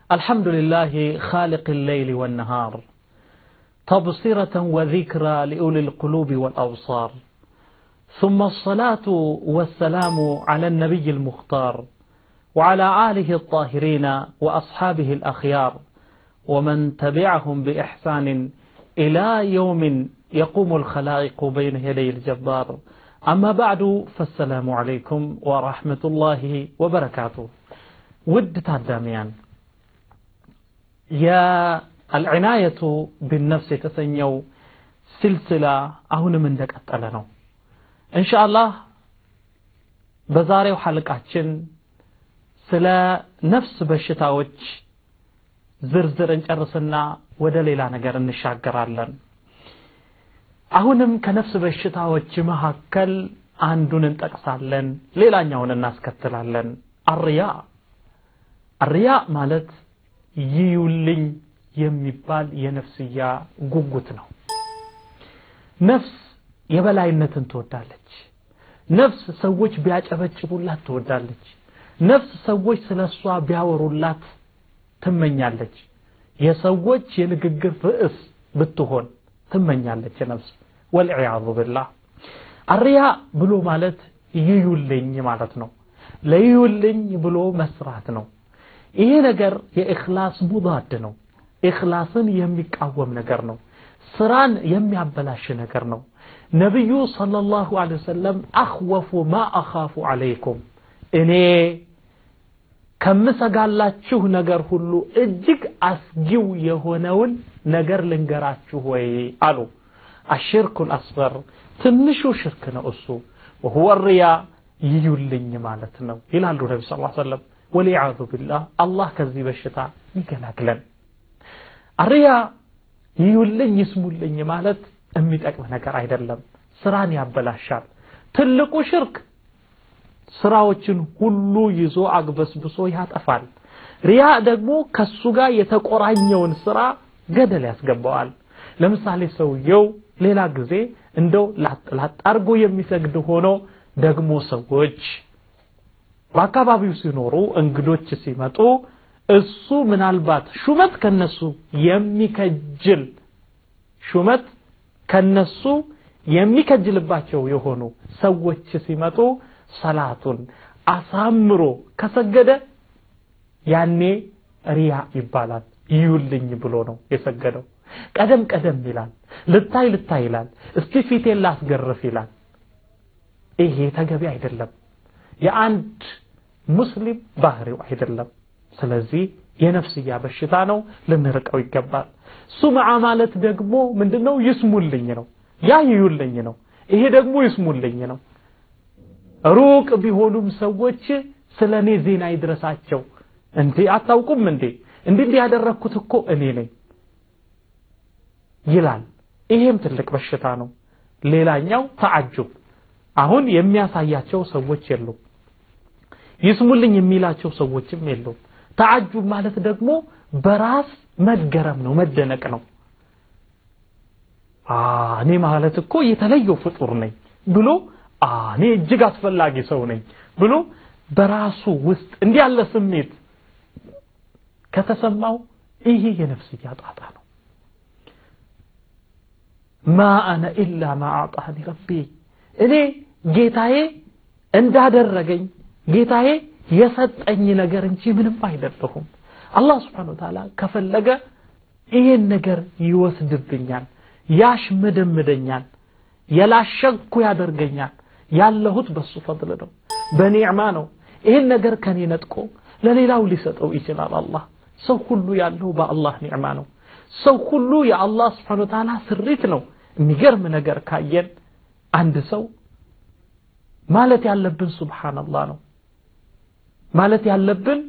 الحمد لله خالق الليل والنهار تبصرة وذكرى لأولي القلوب والأبصار ثم الصلاة والسلام على النبي المختار وعلى آله الطاهرين وأصحابه الأخيار ومن تبعهم بإحسان إلى يوم يقوم الخلائق بين يدي الجبار أما بعد فالسلام عليكم ورحمة الله وبركاته ود تعداميان يا العناية بالنفس تسنيو سلسلة أهون من دك أتقلنو إن شاء الله بزاري وحلقاتشن ስለ ነፍስ በሽታዎች ዝርዝር እንጨርስና ወደ ሌላ ነገር እንሻገራለን አሁንም ከነፍስ በሽታዎች መካከል አንዱን እንጠቅሳለን ሌላኛውን እናስከትላለን አርያ አርያ ማለት ይዩልኝ የሚባል የነፍስያ ጉጉት ነው ነፍስ የበላይነትን ትወዳለች ነፍስ ሰዎች ቢያጨበጭቡላት ትወዳለች ነፍስ ሰዎች ስለ እሷ ቢያወሩላት ትመኛለች የሰዎች የንግግር ርዕስ ብትሆን ትመኛለች ነፍስ ወልዕያዙ ብላህ አርያ ብሎ ማለት ይዩልኝ ማለት ነው ለይዩልኝ ብሎ መስራት ነው ይሄ ነገር የእክላስ ሙዳድ ነው እክላስን የሚቃወም ነገር ነው ስራን የሚያበላሽ ነገር ነው ነቢዩ ሰለላሁ ዐለይሂ ወሰለም አኽወፉ ማ አኻፉ ዐለይኩም እኔ ከምሰጋላችሁ ነገር ሁሉ እጅግ አስጊው የሆነውን ነገር ልንገራችሁ ወይ አሉ አሽርኩ ልአስበር ትንሹ ሽርክ ነው እሱ ወሁወ ርያ ይዩልኝ ማለት ነው ይላሉ ነቢ ስ ሰለም ወሊያዙ ቢላህ አላህ ከዚህ በሽታ ይገላግለን አርያ ይዩልኝ ይስሙልኝ ማለት የሚጠቅም ነገር አይደለም ስራን ያበላሻል ትልቁ ሽርክ ስራዎችን ሁሉ ይዞ አግበስብሶ ያጠፋል ሪያ ደግሞ ከሱ ጋር የተቆራኘውን ስራ ገደል ያስገባዋል ለምሳሌ ሰውየው ሌላ ጊዜ እንደው ላጥ አርጎ የሚሰግድ ሆኖ ደግሞ ሰዎች በአካባቢው ሲኖሩ እንግዶች ሲመጡ እሱ ምናልባት ሹመት ከነሱ የሚከጅል ሹመት ከነሱ የሚከጅልባቸው የሆኑ ሰዎች ሲመጡ ሰላቱን አሳምሮ ከሰገደ ያኔ ሪያ ይባላል ይዩልኝ ብሎ ነው የሰገደው ቀደም ቀደም ይላል ልታይ ልታይ ይላል እስቲ ፊቴን ላስገርፍ ይላል ይሄ ተገቢ አይደለም የአንድ ሙስሊም ባህሪው አይደለም ስለዚህ የነፍስያ በሽታ ነው ልንርቀው ይገባል ሱምዓ ማለት ደግሞ ምንድነው ይስሙልኝ ነው ያ ይዩልኝ ነው ይሄ ደግሞ ይስሙልኝ ነው ሩቅ ቢሆኑም ሰዎች ስለ እኔ ዜና ይድረሳቸው እንዴ አታውቁም እንዴ እንዲህ ያደረግኩት እኮ እኔ ነኝ ይላል ይሄም ትልቅ በሽታ ነው ሌላኛው ተዓጁብ አሁን የሚያሳያቸው ሰዎች የሉም ይስሙልኝ የሚላቸው ሰዎችም የሉም ተዓጁብ ማለት ደግሞ በራስ መገረም ነው መደነቅ ነው እኔ ማለት እኮ የተለየው ፍጡር ነኝ ብሎ እኔ እጅግ አስፈላጊ ሰው ነኝ ብሎ በራሱ ውስጥ እንዲህ ያለ ስሜት ከተሰማው ይሄ የነፍስያ ጣጣ ነው ማ አነ ኢላ ማ አጣኒ ረቢ እኔ ጌታዬ እንዳደረገኝ ጌታዬ የሰጠኝ ነገር እንጂ ምንም አይደለሁም አላህ ስብሓን ወተዓላ ከፈለገ ይሄን ነገር ይወስድብኛል ያሽመደምደኛል የላሸኩ ያደርገኛል ያለሁት በሱ ፈضል ነው በኒዕማ ነው ይህን ነገር ከኔ ነጥቆ ለሌላው ሊሰጠው ይችላል አላህ ሰው ሁሉ ያለው በአላህ ኒዕማ ነው ሰው ሁሉ የአላህ ስብሓን ወተዓላ ስሪት ነው የሚገርም ነገር ካየን አንድ ሰው ማለት ያለብን ሱብሓንላህ ነው ማለት ያለብን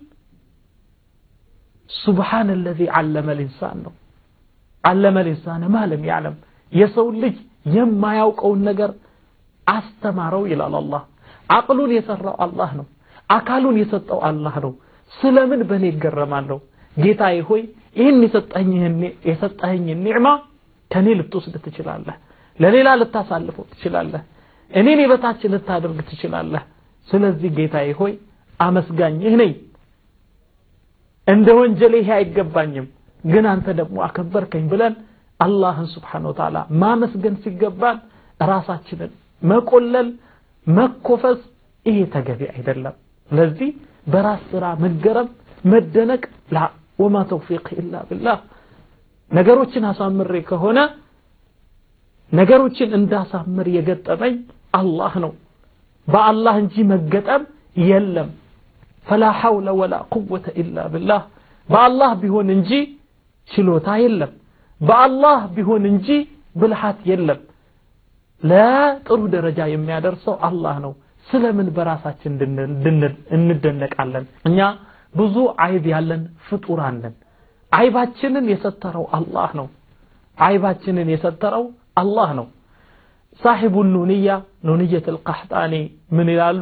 ሱብሓን አለዚ ዓለመ ልኢንሳን ነው ዓለመ ልኢንሳን ማ ለም ያዕለም የሰው ልጅ የማያውቀውን ነገር አስተማረው ይላል አላህ አቅሉን የሰራው አላህ ነው አካሉን የሰጠው አላህ ነው ስለምን በእኔ ይገረማለሁ ጌታዬ ሆይ ይህን የሰጠኸኝን ኒዕማ ከእኔ ልትወስድ ትችላለህ ለሌላ ልታሳልፈው ትችላለህ እኔን የበታች ልታደርግ ትችላለህ ስለዚህ ጌታዬ ሆይ አመስጋኝህ ነኝ እንደ ወንጀል ይሄ አይገባኝም፣ ግን አንተ ደግሞ አከበርከኝ ብለን አላህን ስብሓነሁ ወተዓላ ማመስገን ሲገባን ራሳችንን መቆለል መኮፈስ ይሄ ተገቢ አይደለም። ስለዚህ በራስ ስራ መገረም መደነቅ ላ ወማ ተውፊቅ ኢላ ቢላህ ነገሮችን አሳምሬ ከሆነ ነገሮችን እንዳሳምር የገጠመኝ አላህ ነው። በአላህ እንጂ መገጠም የለም። ፈላ ሐውለ ወላ ቁወተ ኢላ ቢላህ በአላህ ቢሆን እንጂ ችሎታ የለም። በአላህ ቢሆን እንጂ ብልሃት የለም። ለጥሩ ደረጃ የሚያደርሰው አላህ ነው። ስለምን በራሳችን እንደነቃለን? እኛ ብዙ አይብ ያለን ፍጡራን ነን። አይባችንን የሰተረው አላህ ነው። አይባችንን የሰተረው አላህ ነው። ሳሒቡ ኑንያ ኑንየት አልቀሕጣኒ ምን ይላሉ?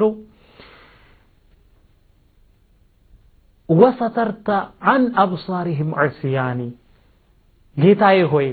ወሰተርተ አን አብሳሪህም ዑስያኒ ጌታዬ ሆይ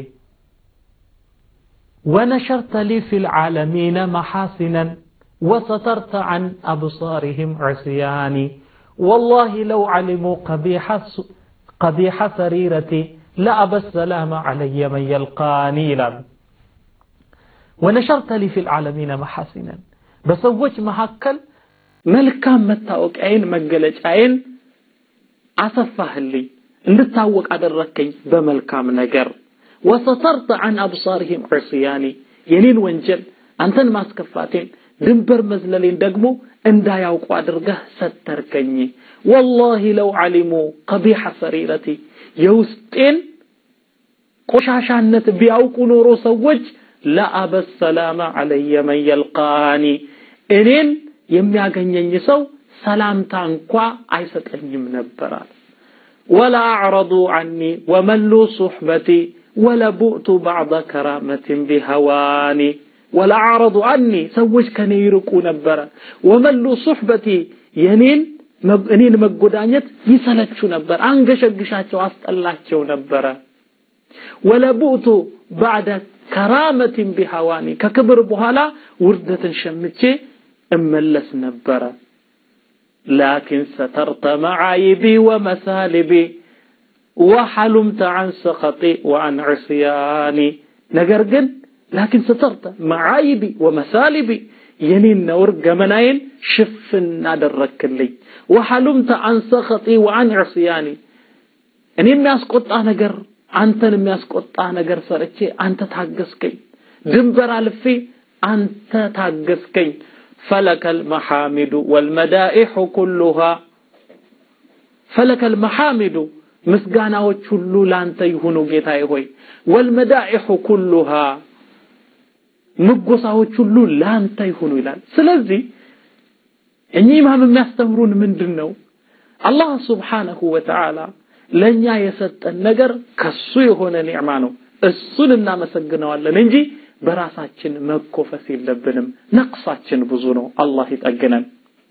ወነሸርተ ሊ ፊ ልዓለሚነ መሓሲነን وسترت عن أبصارهم عصياني والله لو علموا قبيح قبيح سريرتي لأبى السلام علي من يلقاني ይላሉ ونشرت لي في العالمين محاسنا በሰዎች መካከል መልካም መታወቂያዬን መገለጫዬን አሰፋህልኝ እንድታወቅ አደረከኝ በመልካም ነገር ወሰተርተ عن أبصارهم عصياني የኔን ወንጀል አንተን ማስከፋቴን ድንበር መዝለሌን ደግሞ እንዳያውቁ አድርገህ ሰተርከኝ። ወላሂ ለው ዓሊሙ ቀቢሐ ሰሪረቲ የውስጤን ቆሻሻነት ቢያውቁ ኖሮ ሰዎች ለአበ ሰላመ አለየ መን የልቃኒ እኔን የሚያገኘኝ ሰው ሰላምታ እንኳ አይሰጠኝም ነበራል። ወላ አዕረዱ ዐኒ ወመሉ ሱሕበቲ ወለቡእቱ ባዕደ ከራመትን ቢሀዋኒ ወለአዕረዱ አኒ ሰዎች ከኔ ይርቁ ነበረ። ወመሉ ሱሕበቲ የኔን እኔን መጎዳኘት ይሰለቹ ነበር፣ አንገሸግሻቸው፣ አስጠላቸው ነበረ። ወለቡእቱ ባዕደ ከራመትን ቢሐዋኒ ከክብር በኋላ ውርደትን ሸምቼ እመለስ ነበረ። ላኪን ሰተርተ መዓይቢ ወመሳሊቢ ወሐሉምተ ዐን ሰኸጢ ወዐን ዕስያኒ ነገር ግን ላኪን ስተርተ መዓይቢ ወመሳሊቢ የኔን ነውር ገመናዬን ሽፍን አደረክልኝ። ወሐሉምተ አን ሰኸጢ ወአን ዕስያኒ እኔ የሚያስቆጣ ነገር አንተን የሚያስቆጣ ነገር ሰርቼ አንተ ታገስከኝ። ድንበር አልፌ አንተ ታገስከኝ። ፈለከል መሐሚዱ ወልመዳኢሑ ኩሉሃ ፈለከል መሐሚዱ ምስጋናዎች ሁሉ ላንተ ይሁኑ ጌታዬ ሆይ ወልመዳኢሑ ኩሉሃ ምጎሳዎች ሁሉ ላንተ ይሁኑ ይላል። ስለዚህ እኚህ ኢማም የሚያስተምሩን ምንድን ነው? አላህ ስብሓነሁ ወተዓላ ለእኛ የሰጠን ነገር ከሱ የሆነ ኒዕማ ነው። እሱን እናመሰግነዋለን እንጂ በራሳችን መኮፈስ የለብንም። ነቅሳችን ብዙ ነው። አላህ ይጠግነን።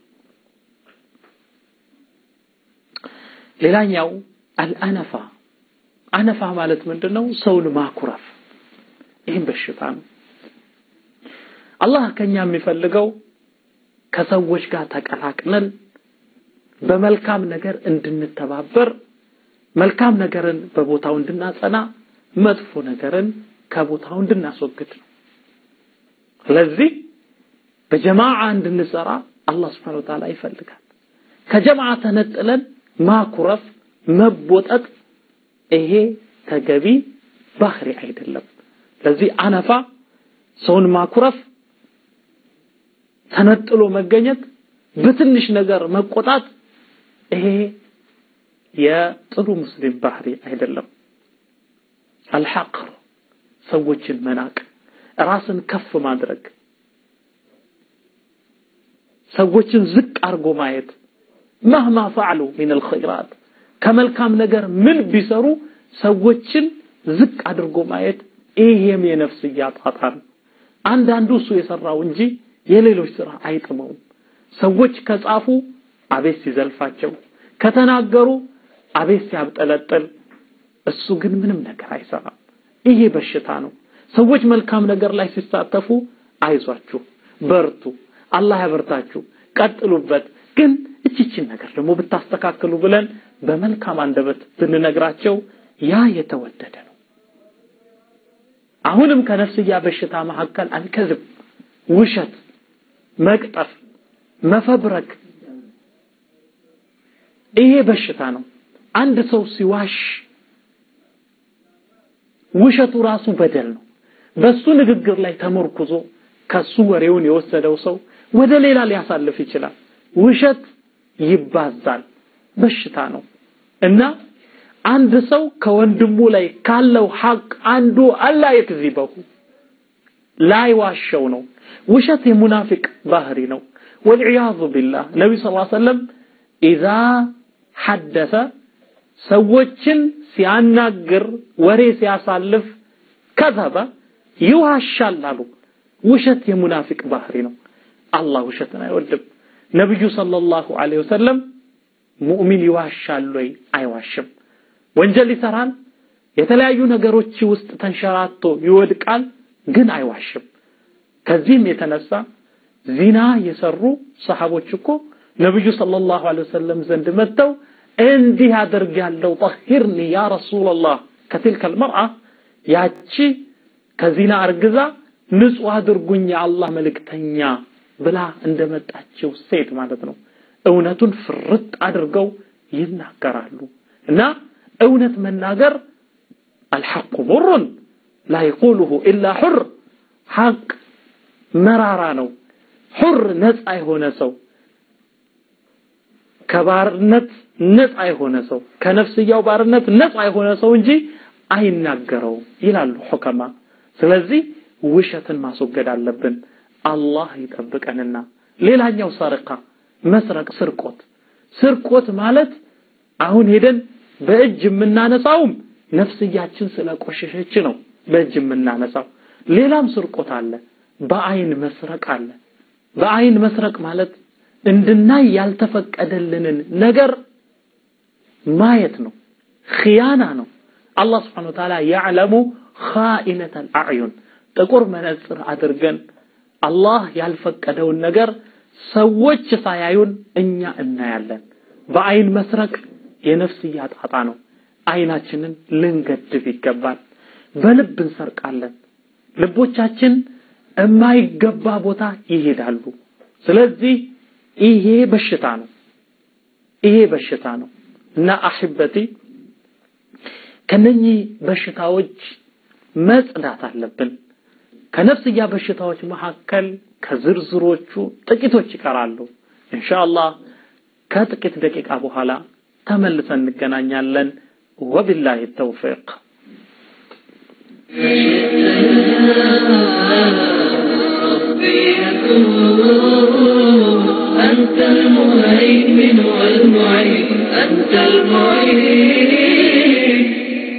ሌላኛው አልአነፋ አነፋ ማለት ምንድን ነው? ሰውን ማኩረፍ። ይህም በሽታ ነው። አላህ ከኛ የሚፈልገው ከሰዎች ጋር ተቀላቅለን በመልካም ነገር እንድንተባበር፣ መልካም ነገርን በቦታው እንድናጸና፣ መጥፎ ነገርን ከቦታው እንድናስወግድ ነው። ስለዚህ በጀማዓ እንድንሰራ አላህ ስብሐነሁ ወተዓላ ይፈልጋል። ከጀማዓ ተነጥለን ማኩረፍ፣ መቦጠጥ ይሄ ተገቢ ባህሪ አይደለም። ስለዚህ አነፋ ሰውን ማኩረፍ ተነጥሎ መገኘት፣ በትንሽ ነገር መቆጣት ይሄ የጥሩ ሙስሊም ባህሪ አይደለም። አልሐቅር ሰዎችን መናቅ፣ ራስን ከፍ ማድረግ፣ ሰዎችን ዝቅ አድርጎ ማየት መህማ ፈዕሉ ሚን አልኸይራት ከመልካም ነገር ምን ቢሰሩ ሰዎችን ዝቅ አድርጎ ማየት ይሄም የነፍስያ ጣጣ ነው። አንዳንዱ እሱ የሰራው እንጂ የሌሎች ስራ አይጥመውም። ሰዎች ከጻፉ አቤት ሲዘልፋቸው፣ ከተናገሩ አቤት ሲያብጠለጥል፣ እሱ ግን ምንም ነገር አይሰራም። ይሄ በሽታ ነው። ሰዎች መልካም ነገር ላይ ሲሳተፉ አይዟችሁ፣ በርቱ፣ አላህ ያበርታችሁ፣ ቀጥሉበት፣ ግን እችችን ነገር ደግሞ ብታስተካክሉ ብለን በመልካም አንደበት ብንነግራቸው ያ የተወደደ ነው አሁንም ከነፍስያ በሽታ መካከል አልከዝብ ውሸት መቅጠፍ መፈብረክ ይሄ በሽታ ነው አንድ ሰው ሲዋሽ ውሸቱ ራሱ በደል ነው በሱ ንግግር ላይ ተመርኩዞ ከሱ ወሬውን የወሰደው ሰው ወደ ሌላ ሊያሳልፍ ይችላል ውሸት ይባዛል በሽታ ነው እና አንድ ሰው ከወንድሙ ላይ ካለው ሐቅ አንዱ አላ የክዚበሁ ላይ ዋሸው ነው ውሸት የሙናፊቅ ባህሪ ነው ወልዕያዙ ቢላህ ነቢ ስ ሰለም ኢዛ ሐደሰ ሰዎችን ሲያናግር ወሬ ሲያሳልፍ ከዘበ ይዋሻል አሉ ውሸት የሙናፊቅ ባህሪ ነው አላህ ውሸትን አይወድም ነብዩ ሰለላሁ ዐለይሂ ወሰለም ሙእሚን ይዋሻል ወይ አይዋሽም ወንጀል ይሰራል የተለያዩ ነገሮች ውስጥ ተንሸራቶ ይወድቃል ግን አይዋሽም ከዚህም የተነሳ ዚና የሰሩ ሰሃቦች እኮ ነብዩ ሰለላሁ ዐለይሂ ወሰለም ዘንድ መጥተው እንዲህ አድርግ ያለው ጠሂርኒ ያ ረሱላላህ ከትልከ المرأة ያቺ ከዚና አርግዛ ንጹህ አድርጉኝ የአላህ መልእክተኛ ብላ እንደመጣችው ሴት ማለት ነው እውነቱን ፍርጥ አድርገው ይናገራሉ እና እውነት መናገር الحق مر لا يقوله إلا حر حق መራራ ነው ሑር ነፃ የሆነ ሰው ከባርነት ነፃ የሆነ ሰው ከነፍስያው ባርነት ነፃ የሆነ ሰው እንጂ አይናገረውም ይላሉ ሑከማ ስለዚህ ውሸትን ማስወገድ አለብን አላህ ይጠብቀንና ሌላኛው ሰርቃ መስረቅ ስርቆት ስርቆት ማለት አሁን ሄደን በእጅ የምናነሳውም ነፍስያችን ስለቆሸሸች ነው በእጅ የምናነሳው ሌላም ስርቆት አለ በአይን መስረቅ አለ በአይን መስረቅ ማለት እንድናይ ያልተፈቀደልንን ነገር ማየት ነው ኺያና ነው አላህ ስብሓን ወተዓላ ያዕለሙ ኻኢነት አልአዕዩን ጥቁር መነጽር አድርገን አላህ ያልፈቀደውን ነገር ሰዎች ሳያዩን እኛ እናያለን በአይን መስረቅ የነፍስያ ጣጣ ነው አይናችንን ልንገድብ ይገባል በልብ እንሰርቃለን ልቦቻችን የማይገባ ቦታ ይሄዳሉ ስለዚህ ይሄ በሽታ ነው ይሄ በሽታ ነው እና አሕበቲ ከነኚህ በሽታዎች መጽዳት አለብን ከነፍስያ በሽታዎች መካከል ከዝርዝሮቹ ጥቂቶች ይቀራሉ ኢንሻአላህ ከጥቂት ደቂቃ በኋላ ተመልሰን እንገናኛለን ወቢላሂ ተውፊቅ أنت المهيمن والمعين أنت المعين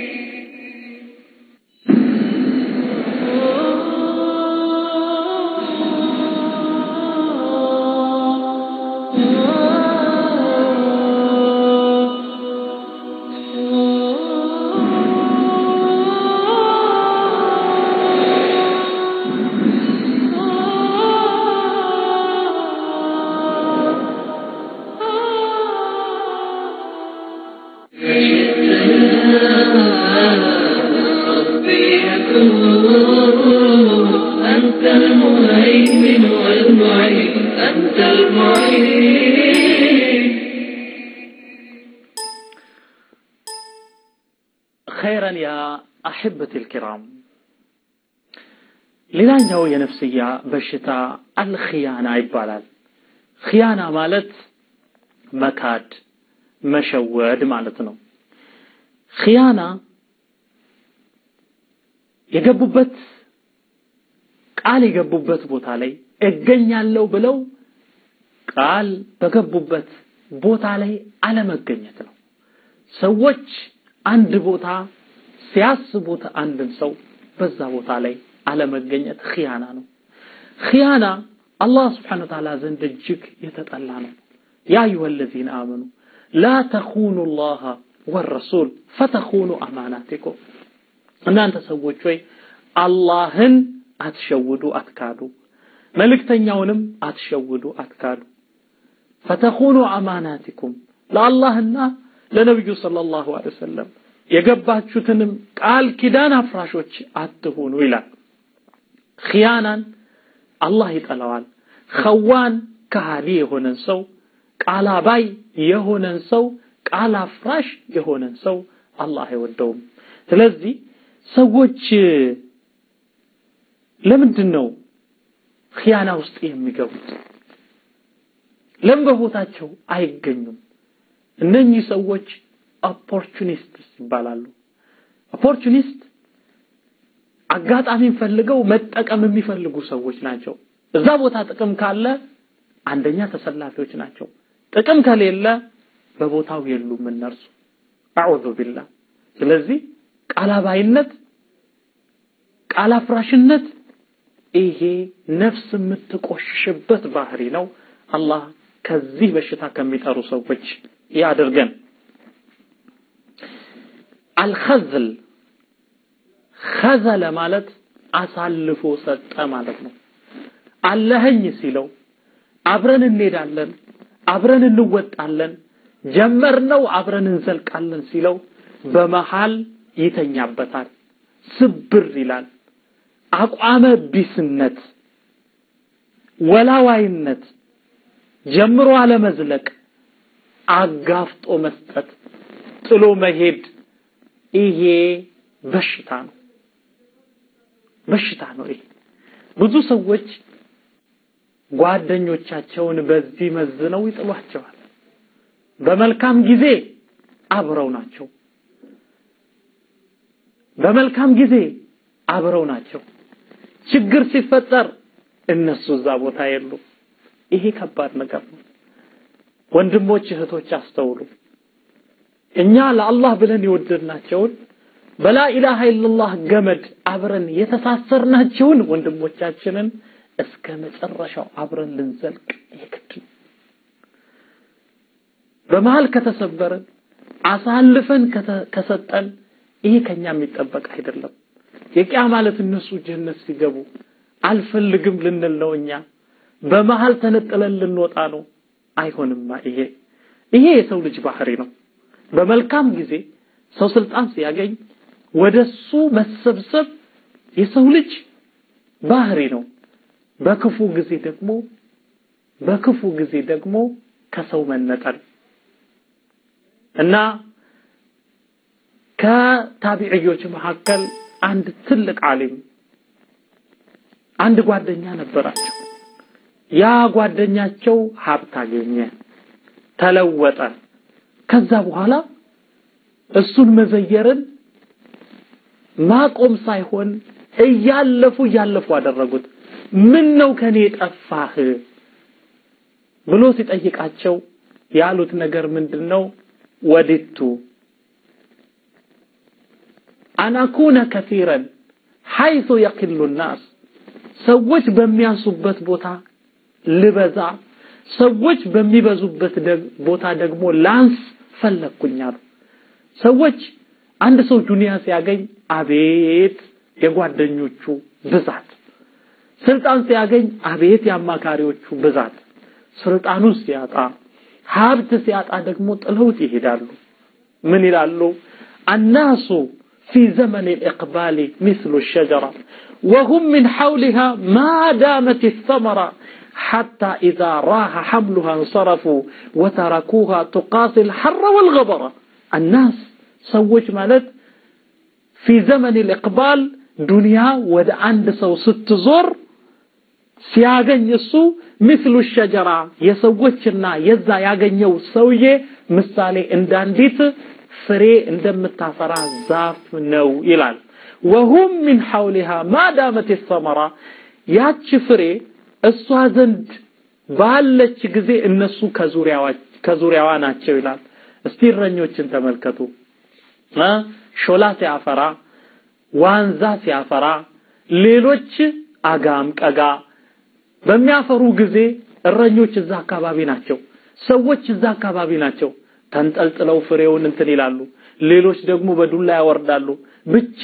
أنت المهيمن والمعين أنت المعين خيرا يا أحبتي الكرام ሌላኛው የነፍስያ በሽታ አልኺያና ይባላል ኺያና ማለት መካድ መሸወድ ማለት ነው ኺያና የገቡበት ቃል የገቡበት ቦታ ላይ እገኛለሁ ብለው ቃል በገቡበት ቦታ ላይ አለመገኘት ነው ሰዎች አንድ ቦታ ሲያስቡት አንድን ሰው በዛ ቦታ ላይ አለመገኘት ኺያና ነው ኺያና አላህ ስብሓን ወተዓላ ዘንድ እጅግ የተጠላ ነው ያ አዩሃ አለዚነ አመኑ ላ ተኹኑ ላሃ ወረሱል ፈተኹኑ አማናቲኩም እናንተ ሰዎች ወይ አላህን አትሸውዱ አትካዱ መልእክተኛውንም አትሸውዱ አትካዱ ፈተኹኑ አማናቲኩም ለአላህና ለነብዩ ሰለላሁ ዐለይሂ ወሰለም የገባችሁትንም ቃል ኪዳን አፍራሾች አትሁኑ ይላል። ኺያናን አላህ ይጠላዋል። ኸዋን ከሃዲ የሆነን ሰው፣ ቃል አባይ የሆነን ሰው፣ ቃል አፍራሽ የሆነን ሰው አላህ አይወደውም። ስለዚህ ሰዎች ለምንድን ነው ኺያና ውስጥ የሚገቡት? ለምን በቦታቸው አይገኙም? እነኚህ ሰዎች ኦፖርቹኒስትስ ይባላሉ። ኦፖርቹኒስት አጋጣሚን ፈልገው መጠቀም የሚፈልጉ ሰዎች ናቸው። እዛ ቦታ ጥቅም ካለ አንደኛ ተሰላፊዎች ናቸው። ጥቅም ከሌለ በቦታው የሉም እነርሱ። አዑዙ ቢላህ። ስለዚህ ቃላባይነት፣ ቃል አፍራሽነት ይሄ ነፍስ የምትቆሽሽበት ባህሪ ነው። አላህ ከዚህ በሽታ ከሚጠሩ ሰዎች ያድርገን። አልኸዝል ኸዘለ ማለት አሳልፎ ሰጠ ማለት ነው። አለኸኝ ሲለው አብረን እንሄዳለን፣ አብረን እንወጣለን፣ ጀመርነው አብረን እንዘልቃለን ሲለው በመሃል ይተኛበታል፣ ስብር ይላል። አቋመ ቢስነት፣ ወላዋይነት፣ ጀምሮ አለመዝለቅ፣ አጋፍጦ መስጠት፣ ጥሎ መሄድ ይሄ በሽታ ነው። በሽታ ነው ይሄ። ብዙ ሰዎች ጓደኞቻቸውን በዚህ መዝነው ይጥሏቸዋል። በመልካም ጊዜ አብረው ናቸው። በመልካም ጊዜ አብረው ናቸው። ችግር ሲፈጠር እነሱ እዛ ቦታ የሉ። ይሄ ከባድ ነገር ነው። ወንድሞች እህቶች አስተውሉ። እኛ ለአላህ ብለን የወደድናቸውን በላ ኢላሃ ኢላላህ ገመድ አብረን የተሳሰርናቸውን ወንድሞቻችንን እስከ መጨረሻው አብረን ልንዘልቅ የግድ ነው። በመሃል ከተሰበርን አሳልፈን ከሰጠን ይሄ ከኛ የሚጠበቅ አይደለም። የቂያ ማለት እነሱ ጀነት ሲገቡ አልፈልግም ልንል ነው እኛ በመሃል ተነጥለን ልንወጣ ነው። አይሆንማ። ይሄ ይሄ የሰው ልጅ ባህሪ ነው። በመልካም ጊዜ ሰው ስልጣን ሲያገኝ ወደሱ መሰብሰብ የሰው ልጅ ባህሪ ነው። በክፉ ጊዜ ደግሞ በክፉ ጊዜ ደግሞ ከሰው መነጠል እና ከታቢዕዮች መካከል አንድ ትልቅ ዓሊም አንድ ጓደኛ ነበራቸው። ያ ጓደኛቸው ሀብት አገኘ፣ ተለወጠ። ከዛ በኋላ እሱን መዘየርን ማቆም ሳይሆን እያለፉ እያለፉ አደረጉት። ምን ነው ከኔ ጠፋህ ብሎ ሲጠይቃቸው ያሉት ነገር ምንድን ነው? ወዲቱ አናኩነ ከሲረን ሐይሱ የቂሉ ናስ ሰዎች በሚያንሱበት ቦታ ልበዛ፣ ሰዎች በሚበዙበት ቦታ ደግሞ ላንስ ፈለግኩኛሉ። ሰዎች አንድ ሰው ዱንያ ሲያገኝ አቤት የጓደኞቹ ብዛት፣ ስልጣን ሲያገኝ አቤት የአማካሪዎቹ ብዛት፣ ስልጣኑን ሲያጣ ሀብት ሲያጣ ደግሞ ጥለውት ይሄዳሉ። ምን ይላሉ? አናሱ ፊ ዘመን الإقبال مثل الشجرة وهم من حولها ما دامت الثمرة حتى إذا راح حملها انصرفوا وتركوها تقاسي الحر والغبرة الناس ሰዎች ማለት ፊ ዘመን الإقبال ዱንያ ወደ አንድ ሰው ስትዞር ሲያገኝ እሱ ምስሉ ሸጀራ የሰዎችና የዛ ያገኘው ሰውዬ ምሳሌ እንዳንዲት ፍሬ እንደምታፈራ ዛፍ ነው ይላል። ወሁም ሚን ሐውሊሃ ማዳመት ሰመራ ያች ፍሬ እሷ ዘንድ ባለች ጊዜ እነሱ ከዙሪያዋ ናቸው ይላል። እስቲ እረኞችን ተመልከቱ። ሾላ ሲያፈራ፣ ዋንዛ ሲያፈራ፣ ሌሎች አጋም ቀጋ በሚያፈሩ ጊዜ እረኞች እዛ አካባቢ ናቸው። ሰዎች እዛ አካባቢ ናቸው። ተንጠልጥለው ፍሬውን እንትን ይላሉ። ሌሎች ደግሞ በዱላ ያወርዳሉ። ብቻ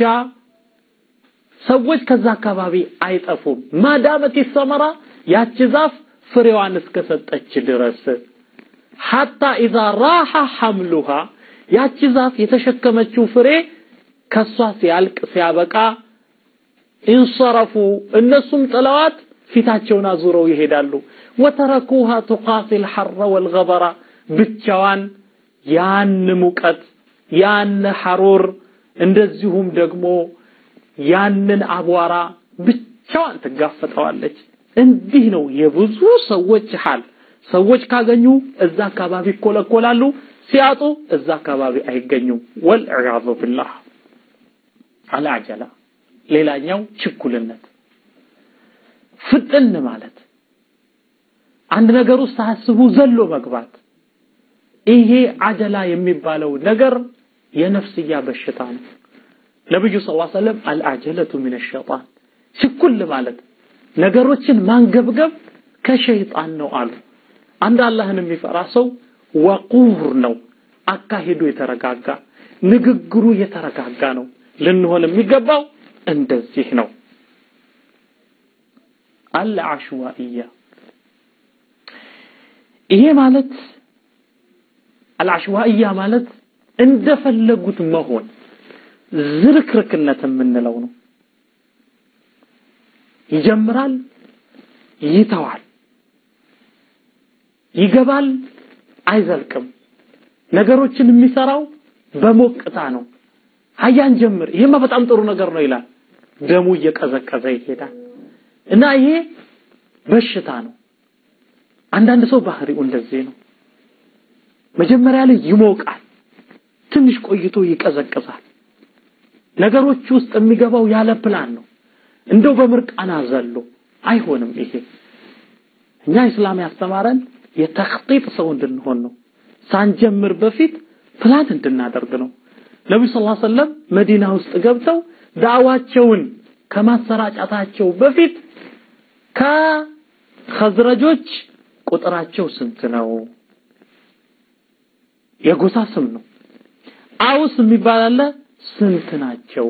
ሰዎች ከዛ አካባቢ አይጠፉም። ማዳመት ሰመራ ያቺ ዛፍ ፍሬዋን እስከሰጠች ድረስ ሐታ ኢዛ ራሐ ሐምሉሃ ያቺ ዛፍ የተሸከመችው ፍሬ ከሷ ሲያልቅ ሲያበቃ ኢንሰረፉ እነሱም ጥለዋት ፊታቸውን አዙረው ይሄዳሉ ወተረኩሃ ቱቃቲል ሐረ ወልገበራ ብቻዋን ያን ሙቀት ያን ሐሩር እንደዚሁም ደግሞ ያንን አቧራ ብቻዋን ትጋፈጠዋለች እንዲህ ነው የብዙ ሰዎች ሐል ሰዎች ካገኙ እዛ አካባቢ ይኮለኮላሉ ሲያጡ እዛ አካባቢ አይገኙም ወልዕያዙ ቢላህ አልዓጀላ ሌላኛው ችኩልነት ፍጥን ማለት አንድ ነገር ውስጥ ሳያስቡ ዘሎ መግባት ይሄ አጀላ የሚባለው ነገር የነፍስያ በሽታ ነው ነብዩ ሰለላሁ ዐለይሂ ወሰለም አልአጀለቱ ሚነ ሸይጣን ችኩል ማለት ነገሮችን ማንገብገብ ከሸይጣን ነው አሉ አንድ አላህን የሚፈራ ሰው ወቁር ነው አካሄዱ የተረጋጋ ንግግሩ የተረጋጋ ነው ልንሆን የሚገባው እንደዚህ ነው አልዓሽዋኢያ ይሄ ማለት አልዓሽዋኢያ ማለት እንደፈለጉት መሆን ዝርክርክነት የምንለው ነው ይጀምራል ይተዋል ይገባል አይዘልቅም ነገሮችን የሚሰራው በሞቅታ ነው ሀያን ጀምር ይሄማ በጣም ጥሩ ነገር ነው ይላል ደሙ እየቀዘቀዘ ይሄዳል እና ይሄ በሽታ ነው አንዳንድ ሰው ባህሪው እንደዚህ ነው መጀመሪያ ላይ ይሞቃል ትንሽ ቆይቶ ይቀዘቅዛል ነገሮች ውስጥ የሚገባው ያለ ፕላን ነው እንደው በምርቃና ዘሎ አይሆንም ይሄ እኛ እስላም ያስተማረን የተኽጢጥ ሰው እንድንሆን ነው ሳንጀምር በፊት ፕላን እንድናደርግ ነው ነብዩ ሰለላሁ ዐለይሂ ወሰለም መዲና ውስጥ ገብተው ዳዕዋቸውን ከማሰራጨታቸው በፊት ከኸዝረጆች ቁጥራቸው ስንት ነው የጎሳ ስም ነው አውስ የሚባል አለ ስንት ናቸው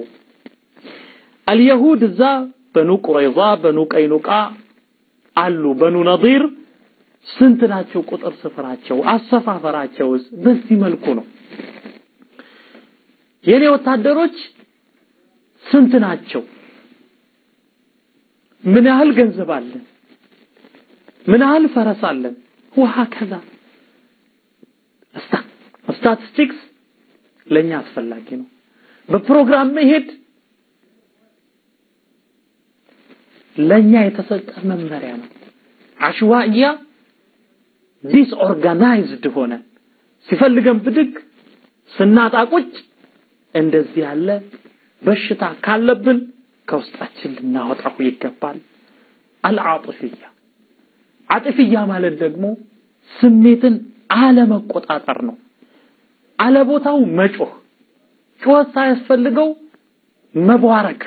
አልየሁድ እዛ በኑ ቁረይዛ በኑ ቀይኑቃ አሉ በኑ ነዲር ስንት ናቸው ቁጥር ስፍራቸው አሰፋፈራቸውስ በዚህ መልኩ ነው የኔ ወታደሮች ስንት ናቸው ምን ያህል ገንዘብ አለን ምን ያህል ፈረስ አለን ውሃ ከዛ ስታቲስቲክስ ለኛ አስፈላጊ ነው በፕሮግራም መሄድ ለኛ የተሰጠ መመሪያ ነው አሽዋያ ዲስኦርጋናይዝድ ሆነ ሲፈልገን ብድግ ስናጣ ቁጭ እንደዚህ ያለ በሽታ ካለብን ከውስጣችን ልናወጣው ይገባል አልዓጥፍያ አጥፍያ ማለት ደግሞ ስሜትን አለመቆጣጠር ነው አለቦታው መጮህ ጩኸት ሳያስፈልገው መቧረቅ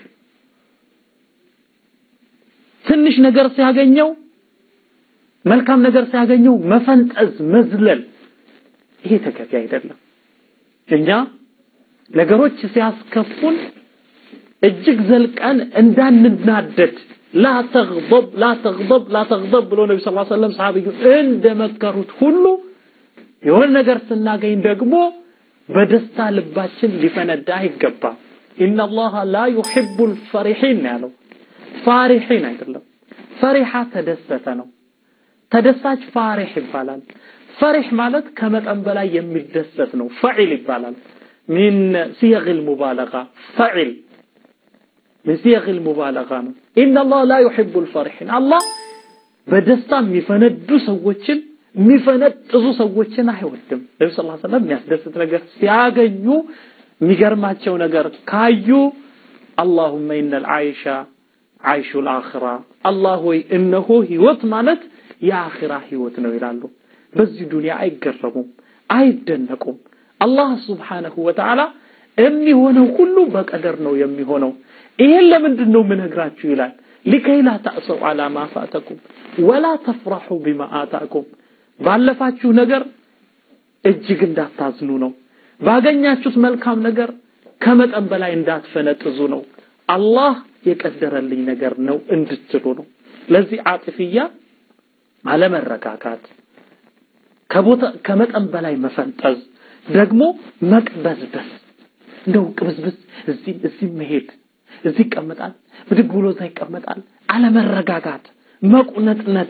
ትንሽ ነገር ሲያገኘው መልካም ነገር ሲያገኘው መፈንጠዝ መዝለል ይሄ ተገቢ አይደለም እኛ ነገሮች ሲያስከፉን እጅግ ዘልቀን እንዳንናደድ ላ ተግضብ ላ ተግضብ ላ ተግضብ ብሎ ነቢ ስ ሰለም ሰሃቢዩ እንደመከሩት ሁሉ የሆነ ነገር ስናገኝ ደግሞ በደስታ ልባችን ሊፈነዳ አይገባም ኢነ አላህ ላ ዩሕቡ ልፈሪሒን ያለው ፋሪሒን አይደለም ፈሪሓ ተደሰተ ነው ተደሳች ፋሪሕ ይባላል ፈሪሕ ማለት ከመጠን በላይ የሚደሰት ነው ፈዒል ይባላል ሚን ሲየግ ልሙባለጋ ፈዒል من صيغ المبالغة ነው إن الله لا يحب الفرحين الله በደስታ የሚፈነዱ ሰዎችን የሚፈነጥዙ ሰዎችን አይወድም ነቢ ስ ሰለም የሚያስደስት ነገር ሲያገኙ የሚገርማቸው ነገር ካዩ አላሁመ ኢነ ልዓይሻ አይሹ ልአኽራ አላህ ሆይ እነሆ ህይወት ማለት የአኺራ ህይወት ነው ይላሉ በዚህ ዱንያ አይገረሙም አይደነቁም አላህ ስብሓነሁ ወተዓላ የሚሆነው ሁሉ በቀደር ነው የሚሆነው ይሄን ለምንድን ነው የምነግራችሁ ይላል ሊከይ ላ ተእሰው አላ ማ ፋተኩም ወላ ተፍራሑ ቢማ አታኩም ባለፋችሁ ነገር እጅግ እንዳታዝኑ ነው ባገኛችሁት መልካም ነገር ከመጠን በላይ እንዳትፈነጥዙ ነው አላህ የቀደረልኝ ነገር ነው እንድትሉ ነው ለዚህ አጥፍያ አለመረጋጋት ከቦታ ከመጠን በላይ መፈንጠዝ ደግሞ መቅበዝበዝ እንደው ቅብዝብዝ እዚህ እዚህ መሄድ እዚህ ይቀመጣል ብድግ ብሎ እዛ ይቀመጣል አለመረጋጋት መቁነጥነጥ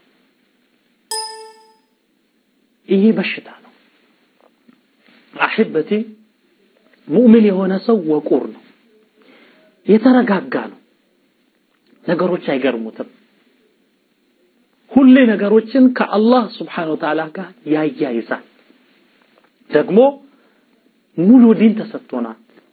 ይሄ በሽታ ነው አሕበቴ ሙእሚን የሆነ ሰው ወቁር ነው የተረጋጋ ነው ነገሮች አይገርሙትም ሁሌ ነገሮችን ከአላህ ስብሓን ወተዓላ ጋር ያያይዛል ደግሞ ሙሉ ዲን ተሰጥቶናል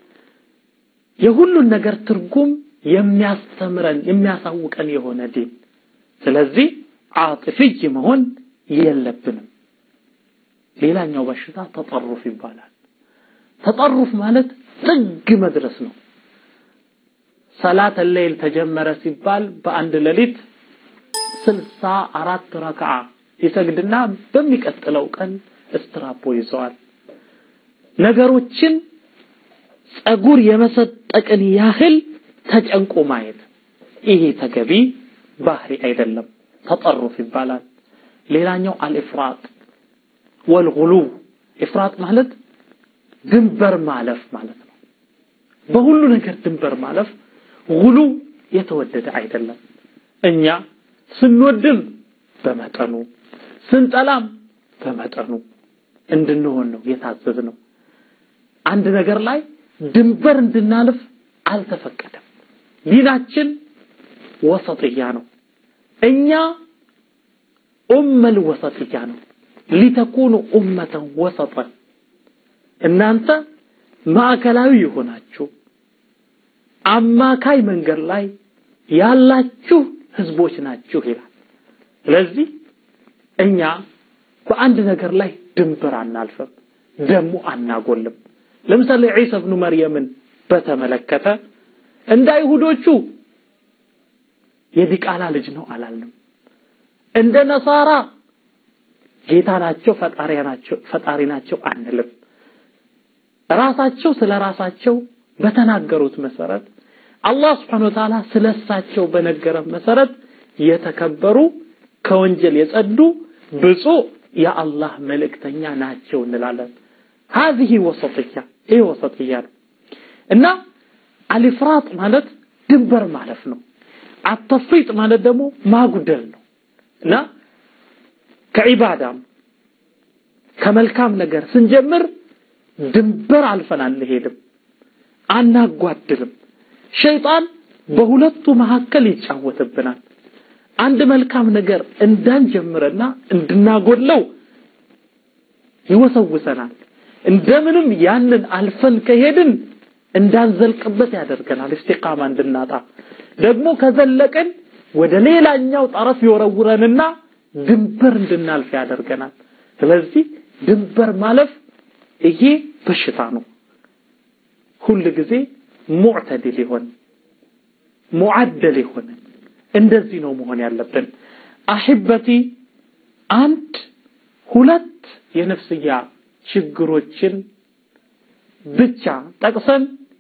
የሁሉን ነገር ትርጉም የሚያስተምረን የሚያሳውቀን የሆነ ዲን ስለዚህ አጥፍይ መሆን የለብንም ሌላኛው በሽታ ተጠሩፍ ይባላል ተጠሩፍ ማለት ጥግ መድረስ ነው ሰላት ሌይል ተጀመረ ሲባል በአንድ ሌሊት ስልሳ አራት ረክዓ ይሰግድና በሚቀጥለው ቀን እስትራፖ ይዘዋል ነገሮችን ጸጉር የመሰጠቅን ያህል ተጨንቆ ማየት ይሄ ተገቢ ባህሪ አይደለም ተጠሩፍ ይባላል ሌላኛው አልኢፍራጥ ወልጉሉ ኢፍራጥ ማለት ድንበር ማለፍ ማለት ነው በሁሉ ነገር ድንበር ማለፍ ጉሉ የተወደደ አይደለም እኛ ስንወድም በመጠኑ ስንጠላም በመጠኑ እንድንሆን ነው የታዘዝ ነው አንድ ነገር ላይ ድንበር እንድናልፍ አልተፈቀደም ዲናችን ወሰጥያ ነው እኛ ኡመል ወሰጥያ ነው ሊተኩኑ ኡመተን ወሰጠን እናንተ ማዕከላዊ የሆናችሁ አማካይ መንገድ ላይ ያላችሁ ህዝቦች ናችሁ ይላል ስለዚህ እኛ በአንድ ነገር ላይ ድንበር አናልፍም ደግሞ አናጎልም ለምሳሌ ዒሳ ብኑ መርየምን በተመለከተ እንደ አይሁዶቹ የዲቃላ ልጅ ነው አላልንም እንደ ነሳራ ጌታ ናቸው ፈጣሪ ናቸው ፈጣሪ ናቸው አንልም ራሳቸው ስለ ራሳቸው በተናገሩት መሰረት አላህ Subhanahu Wa Ta'ala ስለሳቸው በነገረ መሰረት የተከበሩ ከወንጀል የጸዱ ብፁዕ የአላህ መልእክተኛ ናቸው እንላለን هذه وسطية ይሄ ወሰጥያ ነው እና አልፍራጥ ማለት ድንበር ማለፍ ነው አተፍሪጥ ማለት ደግሞ ማጉደል ነው እና ከዒባዳም ከመልካም ነገር ስንጀምር ድንበር አልፈን አንሄድም አናጓድልም ሸይጣን በሁለቱ መካከል ይጫወትብናል አንድ መልካም ነገር እንዳንጀምርና እንድናጎድለው ይወሰውሰናል እንደምንም ያንን አልፈን ከሄድን እንዳንዘልቅበት ያደርገናል እስቲቃማ እንድናጣ ደግሞ ከዘለቅን ወደ ሌላኛው ጠረፍ ይወረውረንና ድንበር እንድናልፍ ያደርገናል ስለዚህ ድንበር ማለፍ ይሄ በሽታ ነው ሁል ጊዜ ሙዕተድል ይሆን ሙዓደል ይሆን እንደዚህ ነው መሆን ያለብን አሕበቲ አንድ ሁለት የነፍስያ ችግሮችን ብቻ ጠቅሰን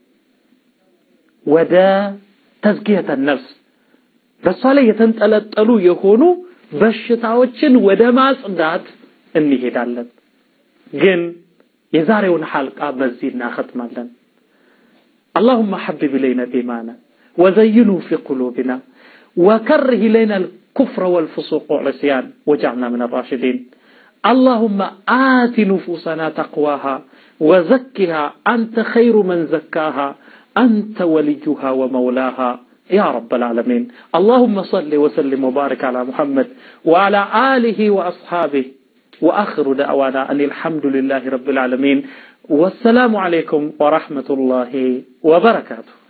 ወደ ተዝኪየተ ነፍስ በእሷ ላይ የተንጠለጠሉ የሆኑ በሽታዎችን ወደ ማጽዳት እንሄዳለን ግን የዛሬውን ሐልቃ በዚህ እናختማለን اللهم حبب إلينا الإيمان وزينه في قلوبنا وكره إلينا الكفر والفسوق والعصيان واجعلنا من الراشدين اللهم آت نفوسنا تقواها وزكها أنت خير من زكاها أنت وليها ومولاها يا رب العالمين اللهم صل وسلم وبارك على محمد وعلى آله وأصحابه وآخر دعوانا أن الحمد لله رب العالمين والسلام عليكم ورحمة الله وبركاته